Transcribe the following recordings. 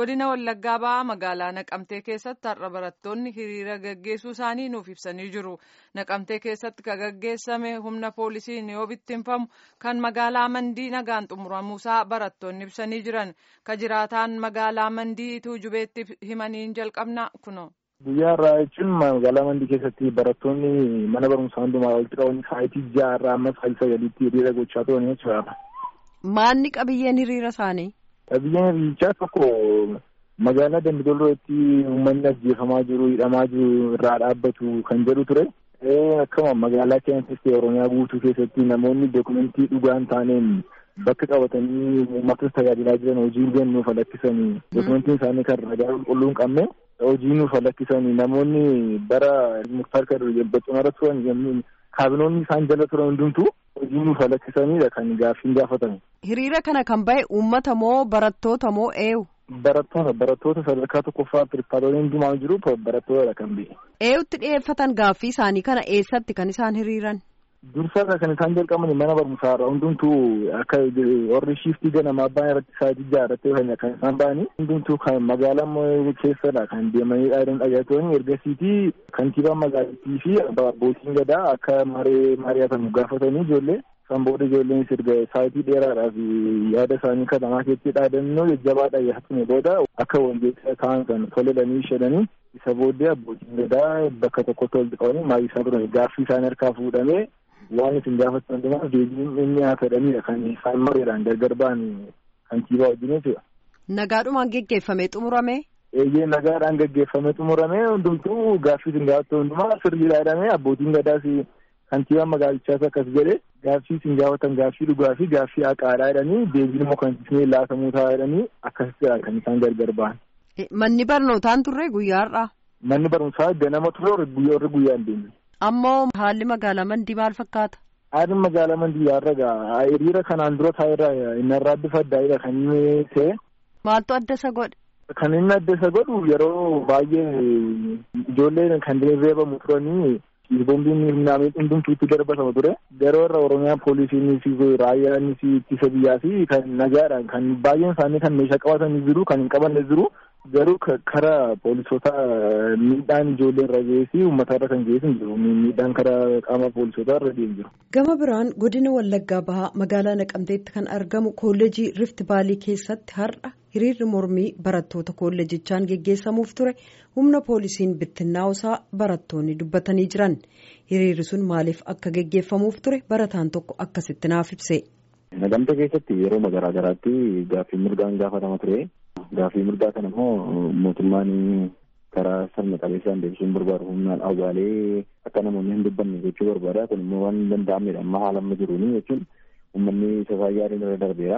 godina wallaggaa ba'aa magaalaa naqamtee keessatti har'a barattoonni hiriira gaggeessuu isaanii nuuf ibsanii jiru naqamtee keessatti kan gaggeessame humna poolisiin yoo bittinfamu kan magaalaa mandii nagaan xumuramuusaa barattoonni ibsanii jiran ka jiraataan magaalaa mandii tuujubeetti himaniin jalqabna kuno. guyyaa irraa jechuun magaalaa mandii keessatti barattoonni mana barumsaa hundumaa walitti qabanii sa'aatii ja'a irraa amma sa'aatii sagaliitti hiriira gochaa turan jechuudha. Maanni qabiyyeen hiriira isaanii? Qabiyyeen hiriirichaa tokko magaalaa Dambidollootti uummanni ajjeefamaa jiru hidhamaa jiru irraa dhaabbatu kan jedhu ture. Akkuma magaalaa keessatti Oromiyaa guutuu keessatti namoonni dookumentii dhugaa hin taaneen bakka qabatanii uummatas tajaajilaa jiran hojii kennuuf lakkisanii dookumentiin isaanii kan ragaa qulqulluu hin qabne hojii nuuf lakkisanii namoonni bara muktaar kadir baxxumara turan kaabinoonni isaan jala turan hundumtuu hojii nuuf lakkisanidha kan gaaffiin gaafatame. Hiriira kana kan bahe uummata moo barattoota moo eewu? Barattoota barattoota sadarkaa tokkoffaa piripaarooleen hundumaa jiru barattoota kan bahe. Eewutti dhiyeeffatan gaaffii isaanii kana eessatti kan isaan hiriiran? Dursaa kan isaan jalqaban mana barumsaa irraa hundumtuu akka warri shiiftii ganamaa ba'an irratti sa'aatii ja'a irratti kan isaan ba'anii hundumtuu kan magaalaa keessadha kan deemanii dhaadon dhagaatanii ergasiitii kantiibaa magaalattii fi abbootiin gadaa akka maree mari'atamu gaafatanii ijoollee san booda ijoolleen sirga sa'aatii dheeraadhaaf yaada isaanii katamaa keessatti dhaadannoo jajjabaa dhaggeeffatame booda akka wangeessa ta'an kan toledhanii shedhanii isa booddee abbootiin gadaa bakka tokkotti walitti qabanii maayii isaa turan gaaffii isaanii harkaa fuudhamee waan isin gaafatan dhumaa deebiin inni haa fedhanidha kan isaan mareedhaan gargar ba'an kantiibaa wajjin jechuudha. Nagaadhumaan geggeeffamee xumurame. Eeyyee nagaadhaan geggeeffamee xumurame hundumtuu gaaffii isin gaafatan hundumaa sirriidha jedhamee abbootiin gadaas kantiibaa magaalichaas akkas jedhe gaaffii isin gaafatan gaaffii dhugaa fi gaaffii haqaadhaa jedhanii deebiin immoo kan isin laatamuu ta'a jedhanii akkasitti kan isaan gargar ba'an. Manni barnootaan turre guyyaa har'aa. Manni barumsaa ganama ture warri guyyaa hin deemne. Ammoo haalli magaalaa mandii maal fakkaata? Haalli magaalaa mandii yaarraga hiriira kanaan dura taa'eerra innarraa bifa addaa'edha kan inni ta'e. Maaltu adda isa godhe? Kan inni adda isa godhu yeroo baay'ee ijoolleen kan reebamu turanii boombiin naannoo hundumtuutti darbatamu ture. Yeroo irra Oromiyaa poolisiin fi raayyaan ittisa biyyaa fi kan nagaadhaan kan baay'een isaanii kan meeshaa qabatan jiru kan hin qabanne jiru. garuu karaa poolisoota miidhaan ijoollee irra ga'ee fi uummata irra kan ga'ee hin jiru miidhaan karaa qaama poolisootaa irra ga'ee jiru. Gama biraan godina Wallaggaa Bahaa magaalaa Naqamteetti kan argamu kolleejii Rift Baalii keessatti har'a hiriirri mormii barattoota kolleejichaan geggeessamuuf ture humna poolisiin bittinnaa'usaa barattoonni dubbatanii jiran hiriirri sun maaliif akka geggeeffamuuf ture barataan tokko akkasitti naaf ibse. Naqamtee keessatti yeroo garaa garaatti gaaffii mirgaan gaafatama ture. Gaaffii mirgaa kana immoo mootummaan karaa sirna qabeessaan deebisuun barbaadu humnaan awwaalee akka namoonni hin dubbanne jechuu barbaada. Kun immoo waan hin danda'amnedha. Amma haala amma jiruuni jechuun uummanni isa yaadeen irra darbeera.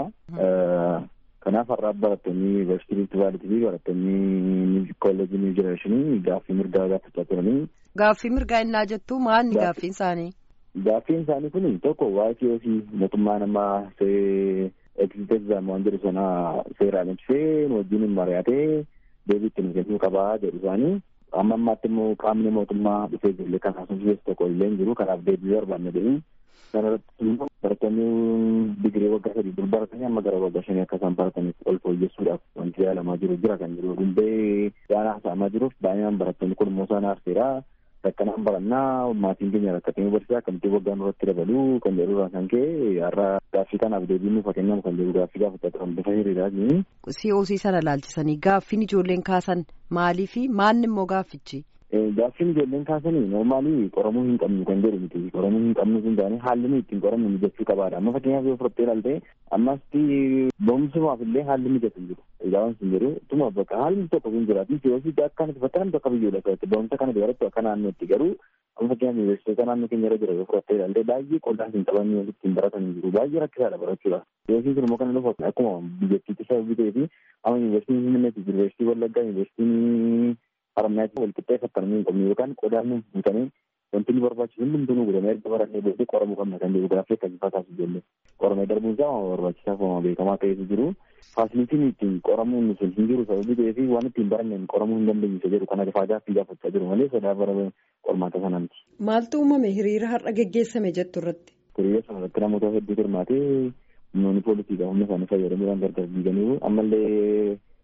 Kanaaf har'aa barattoonni yuunivarsiitii Riifti Vaaliitii fi barattoonni kolleejii Niw Jenereeshinii gaaffii mirgaa gaafachaa turanii. Gaaffii mirgaa innaa jettu maalni gaaffiin isaanii? Gaaffiin isaanii kun tokko waa'ee mootummaa namaa see eegziteezaam waan jedhu sana seeraan ibsee wajjin mari'atee deebii itti kennuu qabaa jedhu isaanii amma ammaatti immoo qaamni mootummaa dhufee ijoollee kan haasofsiisu tokko illee hin jiru kanaaf deebii barbaanne jedhanii sanarratti immoo barattoonni digirii waggaa sadii dur baratanii amma gara waggaa shanii akka isaan barataniif ol fooyyessuudhaaf wanti yaalamaa jiru jira kan jiru hundee waan haasa'amaa jiruuf baay'inaan barattoonni kun immoo isaan aarseera rakkanaan barannaa maatiin keenya rakkatanii barsiisaa akkamitti waggaan irratti dabaluu kan jedhurraa kan ka'e har'a gaaffii kanaaf deebiin nuuf kennamu kan jedhu gaaffii gaafachaa turan bifa hiriiraatiin. COC sana laalchisanii gaaffiin ijoolleen kaasan maalii fi maanni immoo gaaffichi? Gaaffiin ijoolleen kaasanii noormaalii qoramuu hin qabnu kan jedhu miti qoramuu hin qabnu sun taane haalli nuyi ittiin qoramnu mijachuu qabaadha amma fakkeenyaaf yoo fudhattee ilaalte ammas boomsumaaf illee haalli mijatu jiru ilaawan sun jiru tuma bakka haalli tokko sun jiraati siyoosii akka nuti fakkaan tokko biyyoodha keessatti boomsa kana barattu akka naannootti garuu amma fakkeenyaaf yuunivarsiitota naannoo keenya irra jira yoo fudhattee ilaalte baay'ee qollaan hin qabanii ittiin baratan jiru baay'ee rakkisaadha barachuudha siyoosiin sun immoo kana dhufu akkuma biyyattiitti sababii ta'ee fi amma yuunivarsiitiin Finfinneetti yuunivarsiitii Wallaggaa yuunivarsiitiin haramaatti wal qixxeeffatanii hin qabne yookaan qodaan nuuf buutanii wanti nu barbaachisu hundumtuu nu godhamee erga barannee booddee qoramuu qabna kan jedhu gaaffii akkasii taasisu ijoollee qoramee darbuun isaa waan barbaachisaa fi beekamaa ta'etu jiru faasilitiin ittiin qoramuun sun hin jiru sababii ta'eef waan ittiin baranneen qoramuu hin dandeenye isa jedhu kana faa gaaffii gaafachaa jiru malee sodaa bara qormaata sanaati. Maaltu uumame hiriira har'a geggeessame jettu irratti? Hiriira sana irratti namoota hedduu hirmaatee humnoonni poolisiidha humna isaanii fayyadamuudhaan gargar diiganiiru ammallee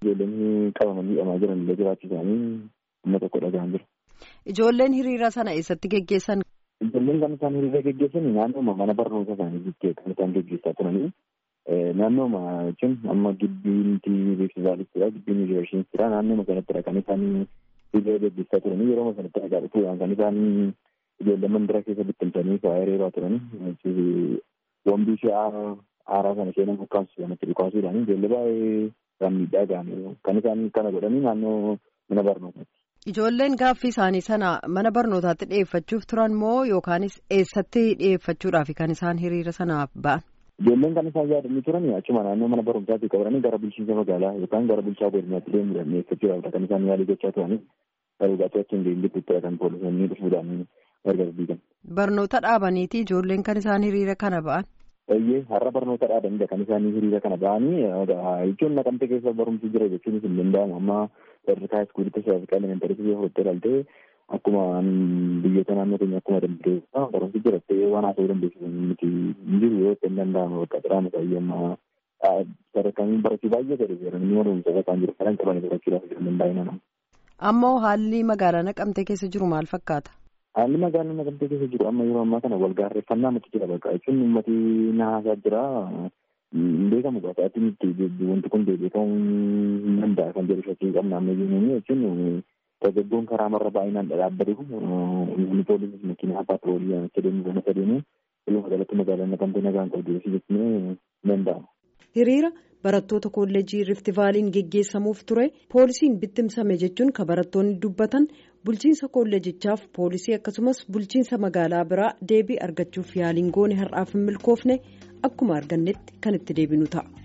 Ijoolleen qabamanii hidhamaa jiran illee jiraachuu isaanii amma tokko dhagahan jira. Ijoolleen hiriira sana eessatti geggeessan? Ijoolleen kan isaan hiriira geggeessan naannooma mana barnoota isaanii jettee kan isaan geggeessaa turanii naannooma jechuun amma gibbiin beeksisaalittidha gibbiin yuunivarsiitiidha naannooma sanattidha kan isaan hiriira geggeessaa turanii yeroo sanatti dhagaa dhufuudhaan kan isaan ijoollee mandira keessa bittimsanii fa'aa hiriiraa turanii wambii ishee aaraa sana ishee nama bukkaamsu sanatti dhukaasuudhaan ijoollee baay'ee kan miidhaa ga'anii kan isaan kana godhanii naannoo mana barnootaatti. Ijoolleen gaaffii isaanii sana mana barnootaatti dhiyeeffachuuf turan moo yookaanis eessatti dhiyeeffachuudhaaf kan isaan hiriira sanaaf ba'an? Ijoolleen kan isaan yaadanii turan achuma naannoo mana barumsaatti qabatanii gara bulchiinsa magaalaa yookaan gara bulchaa godinaatti deemuudhaan dhiyeeffachuudhaaf kan isaan yaalii gochaa turanii garuu achiin deembitti kan poolisoonni dhufuudhaan gargar diigan. Barnoota dhaabaniiti ijoolleen kan isaan hiriira kana ba'an? Eeyyee har'a barnoota dhaabanidha kan isaan hiriira kana ba'anii jechuun naqamte keessa barumsi jira jechuunis hin danda'amu amma sadarkaa iskuulitti sadarkaa elementarii yoo fudhattee ilaalte akkuma biyyoota naannoo keenya akkuma dandeessa barumsi jira ta'ee waan haasa'uu dandeessu miti hin jiru yoo ta'e hin danda'amu bakka biraama ta'ee amma sadarkaan barachuu baay'ee gadi jedhanii barumsa bakka jiru kan qabanii barachuudhaaf hin danda'in. Ammoo haalli magaalaa naqamtee keessa jiru maal fakkaata? Haalli magaalaa naqamtee keessa jiru amma yeroo ammaa kana wal gaarreeffannaa mati jira bakka jechuun uummati naasaa jira beekamu bakka itti wanti kun beekamu hin danda'a kan jedhu shakkii qabna amma jennuun jechuun dargaggoon karaa marra baay'inaan dhadhaabbatee kun uummanni poolisii makiinaa paatroolii akka deemu kana sadeemu ilma galatti magaalaa naqamtee nagaan qabdu jechuun hin danda'amu. Hiriira barattoota kolleejii Rifti Vaaliin geggeessamuuf ture poolisiin bittimsame jechuun kan barattoonni dubbatan bulchiinsa kolleejichaaf poolisii akkasumas bulchiinsa magaalaa biraa deebii argachuuf yaaliin goone har'aaf hin milkoofne akkuma argannetti kan itti deebinu ta'a.